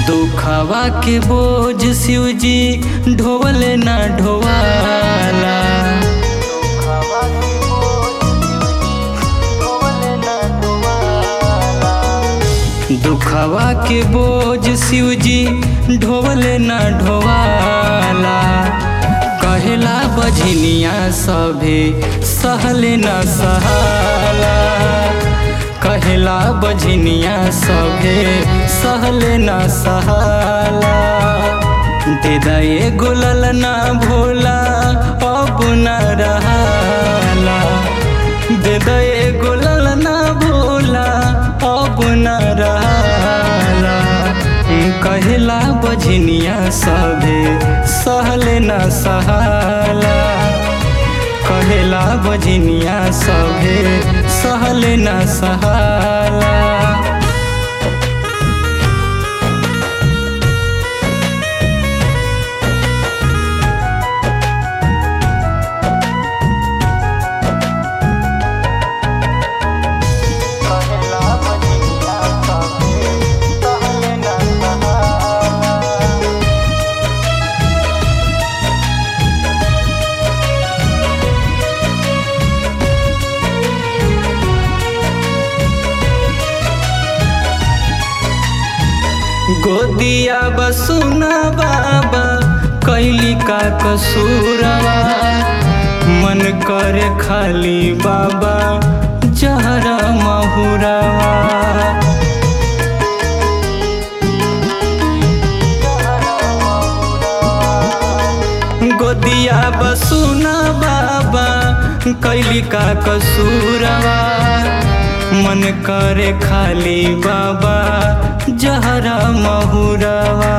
दुखवा के बोझ शिवजी ढोवले ना ढोवाला दुखवा के बोझ शिवजी ढोवले ना ढोवाला कहेला बझनिया सभे सहले न सहाला कहेला बझनिया सभे सहले न सहाला दे दए गुलल ना भोला अब न रहाला दे दए गुलल ना भोला अब न रहाला कहेला बझनिया सभे सहले न सहाला कहेला बझनिया सभे सहले न सहाला गोदिया बसुना बाबा कैली का कसूरवा मन करे खाली बाबा जहरा महुरवा गोदिया बसुना बाबा कैली का कसूरवा मन करे खाली बाबा जहरा महुरवा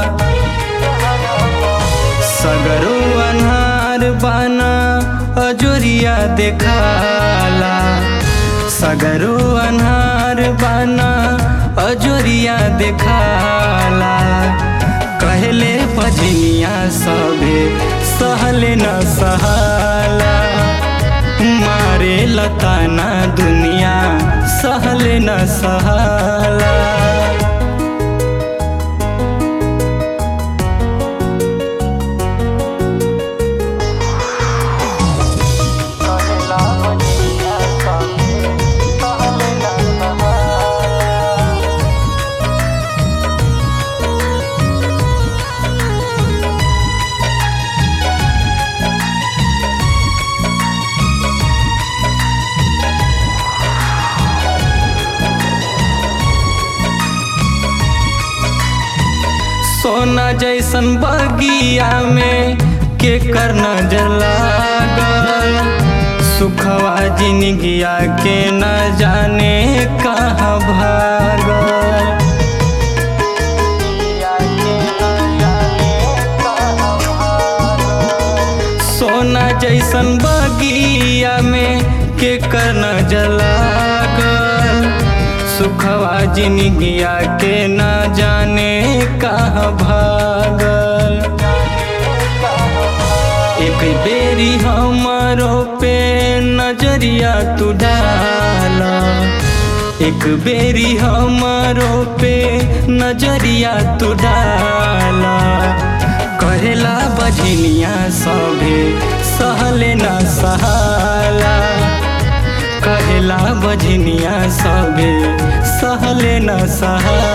सगरो अन्हार बाना अजोरिया देखाला सगरो अन्हार बाना अजोरिया देखाला कहले पजनिया सभे सहले न सहाला मारे लताना दुनिया सहले न सहाला सोना जैसन बगिया में के कर नजर लागल सुखवा जिनगिया के न जाने कहाँ भागल सोना जैसन बगिया में के कर नजर लागल सुखवा जिनगिया के न जाने कहाँ भागल एक बेरी हमारो पे नजरिया तू डाला एक बेरी हमारो पे नजरिया तू डाला कहेला बझनिया सभे सहले न सहाला कहेला बझनिया सभे सहले न सहाला